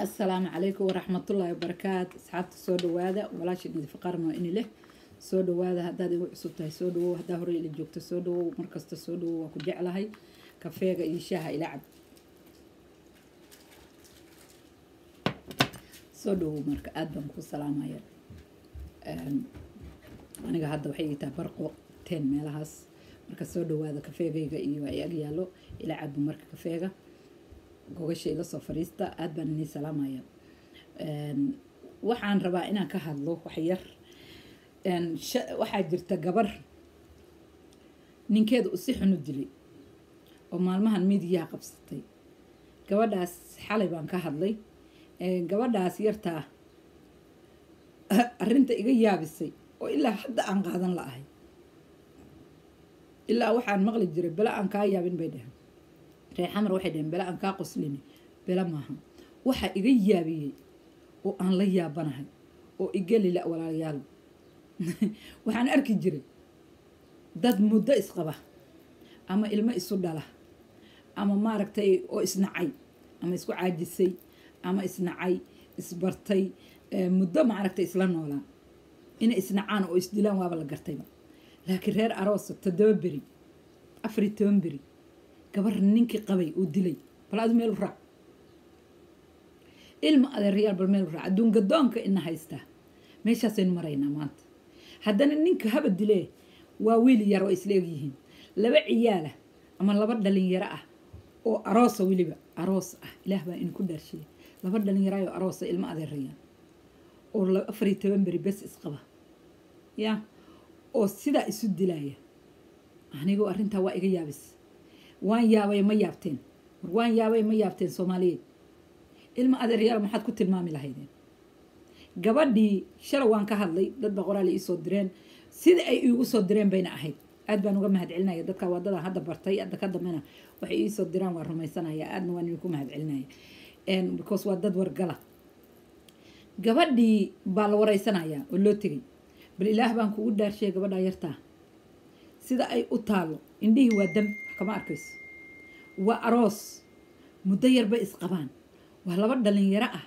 assalaamu calaykum waraxmatullaahi wabarakaatu asxaabta soo dhawaada walaasha nadiif qarmo ini leh soo dhawaada haddaad igu cusub tahay soo dhawow haddaa horey ila joogto soo dhawow markasta soo dhawow waa ku jeclahay kafeega iyo shaaha ila cab soo dhawow marka aada baan ku salaamaya aniga hadda waxay ii tahay barqo ten meelahaas marka soo dhawaada kafeegayga iyo ay ag yaallo ila cabo marka kafeega gogasha ila soo fadhiista aada baan inii salaamaya waxaan rabaa inaan ka hadlo wax yar waxaa jirta gabar ninkeeda u si xun u dilay oo maalmahan miidiyaha qabsatay gabadhaas xalay baan ka hadlay gabadhaas yartaa arrinta iga yaabisay oo ilaa hadda aan qaadan la-ahay ilaa waxaan maqli jiray bela aan kaa yaabin bay dheheen ree xamar waxay dheheen bela aan kaa qoslini bela maaha waxaa iga yaabiyey oo aan la yaabanahay oo igelila walaalayaal waxaan arki jiray dad muddo isqaba ama ilmo isu dhala ama maaragtay oo isnacay ama isku caajisay ama isnacay isbartay muddo maaragtay isla noolaa inay isnacaan oo isdilaan waaba la gartayba laakiin reer aroosa toddoba beri afari toban beri gabar ninkii qabay uu dilay bal adu meel u raac ilma adeerayaal bal meel u raac adduun gadoonka ina haystaa meeshaasaynu maraynaa maanta haddana ninka haba dilee waa wiil yar oo isla egyihiin laba ciyaala ama laba dhalinyaro ah oo aroosa weliba aroos ah ilaah baa inu ku dhaarshiya laba dhalinyaraayoo aroosa ilma adeerayaal oo afariyo toban beri bes isqaba yaa oo sidaa isu dilaya anigoo arrintaa waa iga yaabis waan yaabay ma yaabteen war waan yaabay ma yaabteen soomaaliyeed ilma adeeryaal maxaad ku tilmaami lahaydeen gabadhii shalay waan ka hadlay dad baa qoraal iisoo direen sida ay iigu soo direen bayna ahayd aad baan uga mahad celinaya dadka wadada hadda bartay hadda ka dambena waxay iisoo diraan waa rumaysanaya aadna waan idinku mahad celinaya because waa dad wargala gabadhii baa la wareysanaya oo loo tegay bal ilaah baan kugu dhaarshay gabadhaa yartaa sida ay u taalo indhihii waa dam wax kama arkayso waa aroos muddo yarbay isqabaan waa laba dhalinyaro ah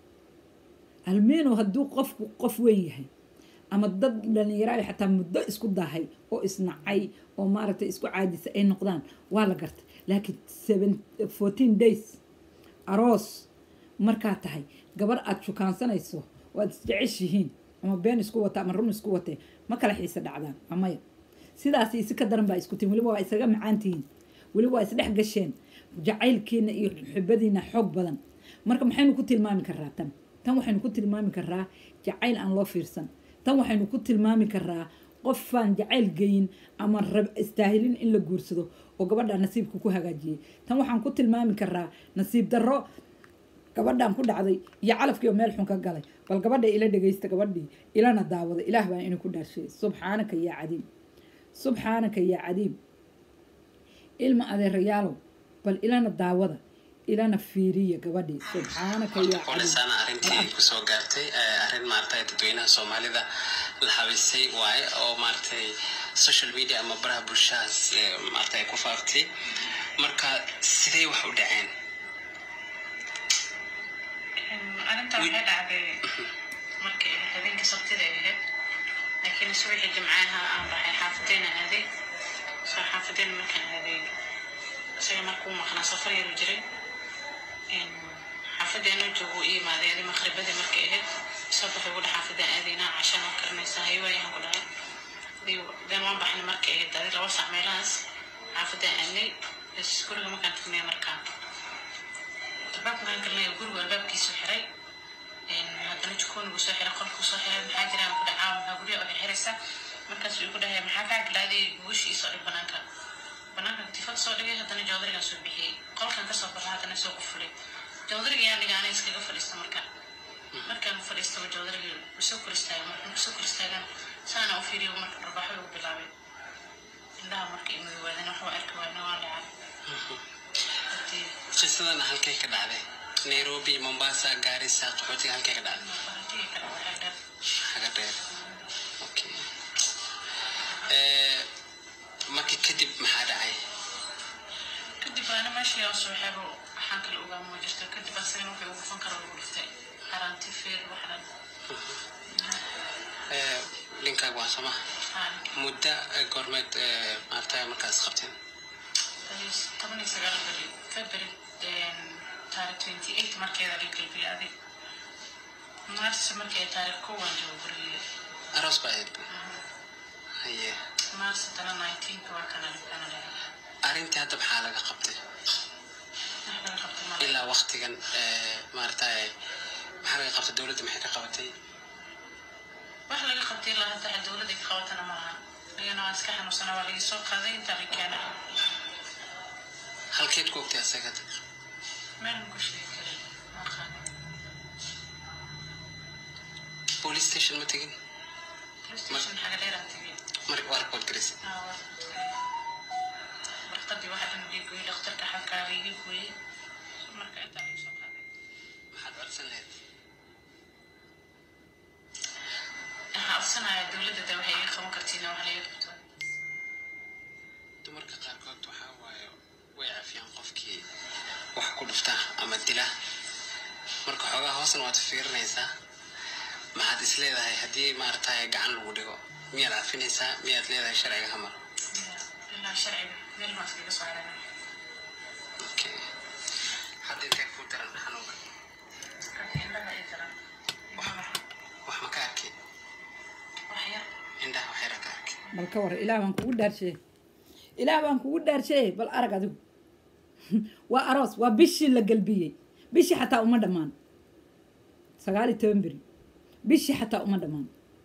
almeeno hadduu qofku qof weyn yahay ama dad dhalinyaraayo xataa muddo isku daahay oo isnacay oo maaragtay isku caajisay ay noqdaan waa la gartay laakiin fourteen days aroos markaa tahay gabar aada shukaansanayso waad isjeceshihiin ama been isku wata ama run isku watee ma kala xiise dhacdaan amaya sidaas isi ka daran baa isku tihin weliba waa isaga macaantihiin weliba waa isdhex gasheen jacaylkiina iyo xubadiina xoog badan marka maxaynu ku tilmaami karaa tan tan waxaynu ku tilmaami karaa jacayl aan loo fiirsan tan waxaynu ku tilmaami karaa qofaan jacayl geyin ama istaahilin in la guursado oo gabadha nasiibka ku hagaajiyey tan waxaan ku tilmaami karaa nasiib darro gabadhaan ku dhacday iyo calafkiioo meel xun ka galay bal gabadha ila dhegaysta gabadhii ilana daawada ilaah baa inuu ku dhaarshay subxaanaka yaa cadiim subxaanaka yaa cadiim ilma adeerayaalow bal ilana daawada ilana fiiriya gabadhii subxaanaka yaa walasaana arrintii kusoo gaartay arrin maaragtay dadweynaha soomaalida la habisay waaye oo maaragtay social media ama baraha bulshahaas maaragtay ku faaftay marka sidee wax u dhaceen arrinta waxay dhacday markii habeenkii sabtida ay ahayd laakiin subaxii jimcaha aan baxay xaafadeena aaday soo xaafadeena markaan aaday isaga markuu maqnaa safar yaru jiray xaafadeena joogu i imaaday adi maqribadii markay ahayd soo baxay ugu dha xaafadeen aadaynaa cashaan oo karinaysa haywaayahan ku dhahay den waan baxnay markay ahayd adi laba sac meelahaas xaafadeen aadnay guriga markaan tagnay markaa albaabka markaan galnay gurigu albaabkiisu xiray haddana jikoonigu soo xiray qolkuu soo xiray maxaa jiraan ku dhacaa maxaa guryaha waxay xiraysaa markaasuu igu dhahay maxaa kaa galaaday gugushii soo dhig banaanka banaanka tifada soo dhigay haddana joodarigan soo bixiyey qolkan kasoo baxa haddana soo qufulay joodariga yaan dhiga ana iskaga fadhiista marka markaan fadhiistaba joodarigii usoo kor istaagay markaan kusoo kor istaagan saana u fiiriyo marka dharbaaxo ugu bilaabay indhaha marka imaga waadan waxba arki waayna waan dhacay qisadana halkay ka dhacday nairobi mombasa gaarisa qaxootiga halkay ka dhacday xaga dheer okay markii kadib maxaa dhacay kadib aana meeshii oo soo xebo waxaan kala ogaa ma jirto kadib asagan wuxuu ugu fan karo lagu dhiftay haranti feer wax dhan Eh, ninkaaga waa soma haan muddo eh, goormeed eh, maaragtay markaas qabteen toban iyo sagaal beri february taarikh twenty eight markeeda la gelbiyay adig mars markay taarikh kowaan joogo gurigii aroos baa ahayd haye mars haddana nineteenk waa kana kana leeyahay arrintii hadda maxaa laga qabtay wax laga qabtay male ilaa waktigan eh, maaragtay maxaa laga qabtay dowladda maxay ka qabatay wax laga qabtay ilaa hadda wax dowladda ka qabatana ma laha iyana waa iska xanuunsana waa laga soo qaaday intaa la keenay halkeed ku ogtay asaga meel ma ku sheegi karin ma aqaanin police station ma tegin police station xaga dheeraan tegay mar waa report garisay aa waa tagay warqadii waxa dhan ii gooyey dhakhtarka xalkaaga iga gooyey marka intaa laga soo qaaday maxaad codsan lahayd waxaa codsanaya dowladda de waxay iga qaban kartiin wax laga qabto dumarka qaarkood waxaa waaye way cafiyaan qofkii wax ku dhufta ama dila marka xoogaa hoosan waad fiirinaysaa maxaad is leedahay haddii maaragtay gacan lagu dhigo miyaad cafinaysaa miyaad leedahay sharciga hamar ilaa sharciga meel maa iskaga soo aragay okay hadda intee ku daran xanuunka indhaha ii daran wax ma ka arki wax yar indhaha wax yara ka arki bal ka war ilaah baan kugu dhaarshe ilaah baan kugu dhaarshe bal arag adigu waa aroos waa bishii la gelbiyey bishii xataa uma dhammaan sagaal iyo toban beri bishii xataa uma dhammaan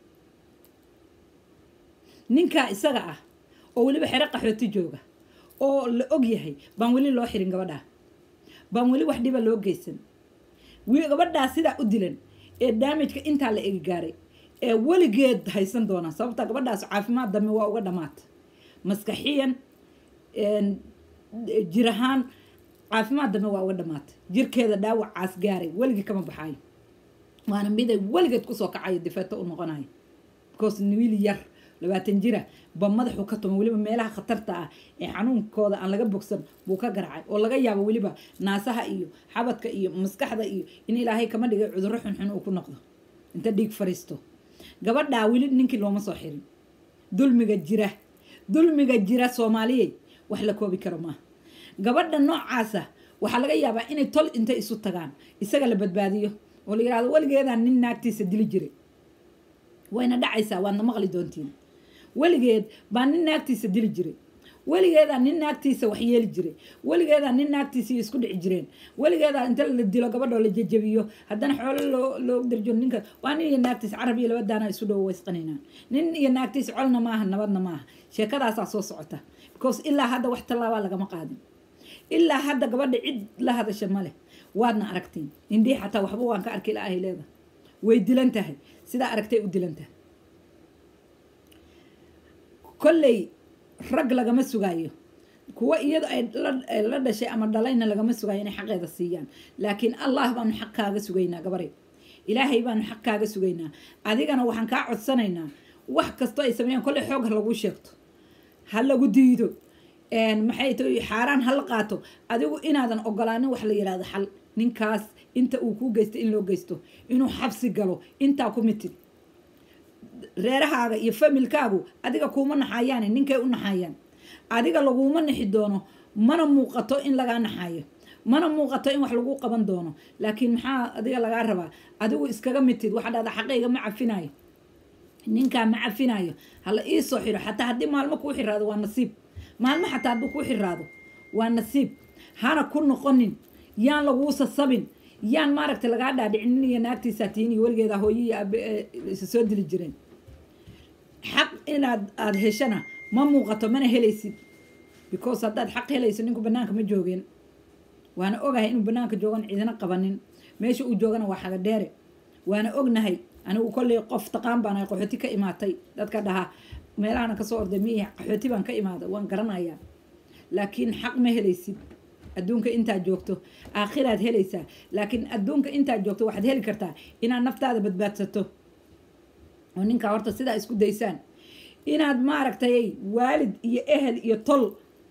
ninkaa isaga ah oo weliba xero qaxooti jooga oo la og yahay baan weli loo xirin gabadhaa baan weli wax dhiba loo geysan wi- gabadhaa sidaa u dilan ee daamijka intaa la egi gaaray ee weligeed haysan doona sababta gabadhaas caafimaad dambe waa uga dhamaata maskaxiyan een, jir ahaan caafimaad dambe waa uga dhamaata jirkeeda dhaawacaas gaaray weligii kama baxaayo waana miday weligeed kusoo kacayo difeeto u noqonayo because wiil yar labaatan jira ba madaxu ka tuma weliba meelaha khatarta ah ee xanuunkooda aan laga bogsan buu ka garacay oo laga yaabo weliba naasaha iyo xabadka iyo maskaxda iyo in ilaahay kama dhigay cudurro xunxun uu ku noqdo inta dhiig fariisto gabadhaa weli ninkii looma soo xirin dulmiga jira dulmiga jira soomaaliyey wax la koobi karo maaha gabadha noocaasa waxaa laga yaabaa inay tol intay isu tagaan isaga la badbaadiyo oo la yirahdo weligeedaan nin naagtiisa dili jiray wayna dhacaysaa waadna maqli doontiin weligeed baa nin naagtiisa dili jiray weligeedaa nin naagtiisa wax yeeli jiray weligeedaa nin naagtiisa isku dhici jireen weligeedaa inta la dilo gabadhoo la jejebiyo haddana xoolo loo loo darjo ninka waa nin iyo naagtiisa carab iyo labadaana isu dhowo waysqanaynaan nin iyo naagtiisa colna maaha nabadna maaha sheekadaasaa soo socota because ilaa hadda wax tallaabaa lagama qaadin ilaa hadda gabadha cid la hadasha ma leh waadna aragtiin indhii xataa waxba waan ka arki la'ahay leeda way dilan tahay sidaa aragtay u dilan tahay kolley rag lagama sugaayo kuwa iyado ay la- ay la dhashay ama dhalayna lagama sugaayo inay xaqeeda siiyaan laakiin allah baanu xaq kaaga sugaynaa gabaray ilaahay baanu xaq kaaga sugaynaa adigana waxaan kaa codsanaynaa wax kastoo ay sameeyaan kolley xoog ha lagu sheegto ha lagu diido een, maxay tahay xaaraan ha la qaato adigu inaadan ogolaanin wax la yidhaahdo xal ninkaas inta uu kuu geysto in loo geysto inuu xabsi galo intaa ku mitid reerahaaga iyo familkaagu adiga kuuma naxayaane ninkay u naxayaan adiga laguma nixi doono mana muuqato in lagaa naxayo mana muuqato in wax lagu qaban doono laakiin maxaa adiga lagaa rabaa adigu iskaga mitid waxaa dhahda xaqayga ma cafinayo ninkaa ma cafinayo hala ii soo xiro xataa haddii maalmo kuu xiraado waa nasiib maalmo xataa hadduu kuu xiraado waa nasiib hana ku noqonin yaan laguu sasabin yaan maaragtay lagaa dhaadhicin nin iyo naagtiisaa tihiin iyo weligeeda hooyo iyo aabe ee isa soo dili jireen xaq inaad aada heshana ma muuqato mana helaysid because haddaad xaq helayso ninku banaanka ma joogeen waana ogahay inuu banaanka joogan cidina qabanin meesha uu joogana waa xaga dheere waana ognahay anigu kolley qof taqaan baan ahay qaxooti ka imaatay dadka dhahaa meelahana kasoo orday miyi qaxooti baan ka imaaday waan garanayaa laakiin xaq ma helaysid adduunka intaad joogto aakhiraad helaysaa laakiin adduunka intaad joogto waxaad heli kartaa inaad naftaada badbaadsato oo ninkaa horta sidaa isku daysaan inaad maaragtay waalid iyo ehel iyo tol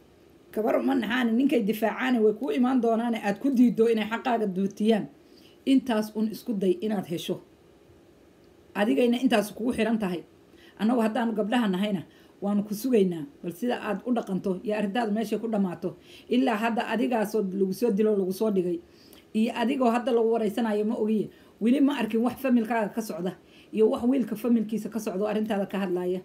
gabar uma naxaani ninkay difaacaani way kuu imaan doonaane aada ku diido inay xaqaaga duutiyaan intaas un isku day inaad hesho adigayna intaas kugu xiran tahay annagu haddaanu gabdhaha nahayna waanu ku sugaynaa bal sida aad u dhaqanto iyo arrintaadu meeshay ku dhammaato ilaa hadda adigaasoo lagu soo dilo lagu soo dhigay iyo adigoo hadda lagu wareysanayo ma ogiye weli ma arkin wax familkaaga ka socda iyo wax wiilka familkiisa ka socda oo arrintaada ka hadlaya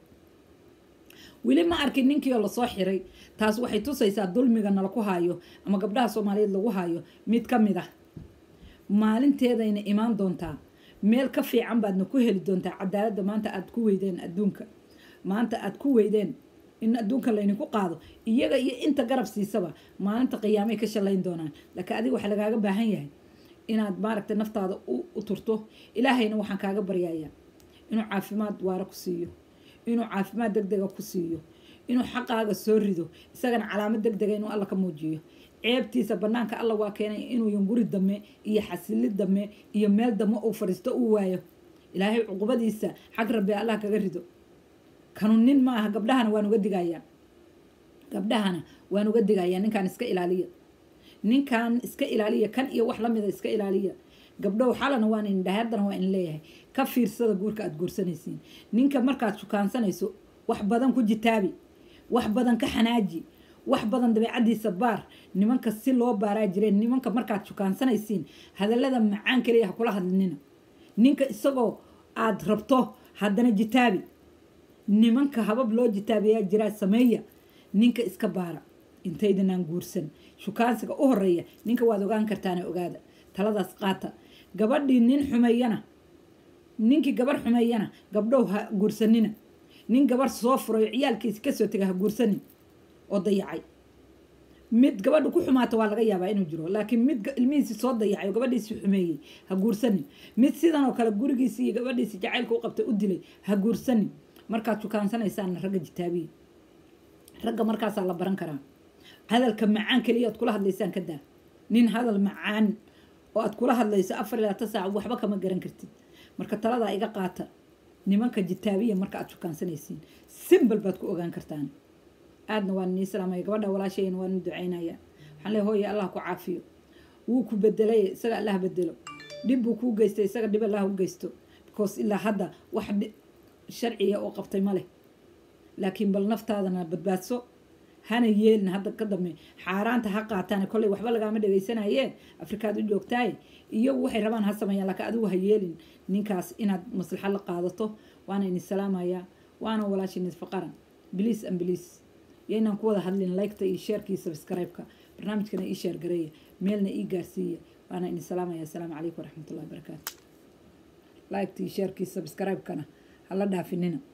weli ma arkin ninkiioo lasoo xiray taas waxay tusaysaa dulmiga nala ku haayo ama gabdhaha soomaaliyeed lagu haayo mid ka mid ah maalinteedayna imaan doontaa meel ka fiican baadna ku heli doontaa cadaaladda maanta aada ku weydeen adduunka maanta aada ku weydeen in adduunka laydinku qaado iyaga iyo inta garab siisaba maalinta qiyaamay ka shalayn doonaan laakiin adiga waxaa lagaaga baahan yahay inaad maaragtay naftaada u turto ilaahayna waxaan kaaga baryayaa inuu caafimaad waara ku siiyo inuu caafimaad deg dega ku siiyo inuu xaqaaga soo rido isagana calaamad deg dega inuu alla ka muujiyo ceebtiisa banaanka alla waa keenay inuu yanguri dame iyo xasili dame iyo meel dame uu fadhiisto uu waayo ilaahay cuqubadiisa xag rabbi allah kaga rido kanu nin ma aha gabdhahana waan uga digayaa gabdhahana waan uga digayaa ninkaan iska ilaaliya ninkan iska ilaaliya kan iyo wax lamida iska ilaaliya gabdhow xalana waan indhahay haddana waa in leeyahay ka fiirsada guurka aada guursanaysiin ninka markaad shukaansanayso wax badan ku jitaabi wax badan ka xanaaji wax badan dabeecadiisa baar nimanka si loo baaraa jireen nimanka markaad shukaansanaysiin hadallada macaan kaliya ha kula hadlinina ninka isagoo aada rabto haddana jitaabi nimanka habab loo jitaabiyaa jiraa sameeya ninka iska baara intaydanaan guursan shukaansiga u horeeya ninka waad ogaan kartaane ogaada taladaas qaata gabadhii nin xumeeyana ninkii gabar xumeeyana gabdhow ha guursanina nin gabar soo furayo ciyaalkiisi kasoo tega ha guursanin oo dayacay mid gabadha ku xumaata waa laga yaabaa inuu jiro laakiin mid ilmihiisi soo dayacay oo gabadhiisi xumeeyey ha guursanin mid sidan oo kale gurigiisi iyo gabadhiisi jacaylka u qabtay u dilay ha guursanin markaad shukaansanaysaanna ragga jitaabiya ragga markaasaa la baran karaa hadalka macaan keliya aad kula hadlaysaan ka daa nin hadal macaan oo aad kula hadlayso afar ilaa ta saac waxba kama garan kartid marka taladaa iga qaata nimanka jitaabiya marka aad shukaansanaysiin simbal baad ku ogaan kartaan aadna waan nii salaamaya gabadha walaashayna waan ducaynaya waxaan leeyahay hooya allah ku caafiyo wuu ku bedelay isaga allah bedelo dhib buu kuu geystay isaga dhib allah u geysto because ilaa hadda wax sharciya oo qabtay ma leh laakiin bal naftaadana badbaadso hana yeelin hadda ka dambe xaaraanta ha qaataan kolley waxba lagaama dhegaysanayee afrikaad u joogtaaye iyagu waxay rabaan ha sameeyaan laakiin adigu ha yeelin ninkaas inaad maslaxa la qaadato waana idin salaamayaa waana walaashin isfaqaran biliis an biliis iyo inaan ku wada hadlin liketa iyo sheerka iyo subscribe-ka barnaamijkana ii sheer gareeya meelna ii gaarsiiya waana idin salaamaya asalaamu calaykum waraxmatullahi wabarakaatu liketa iyo sheerka iyo subscribe-kana hala dhaafinina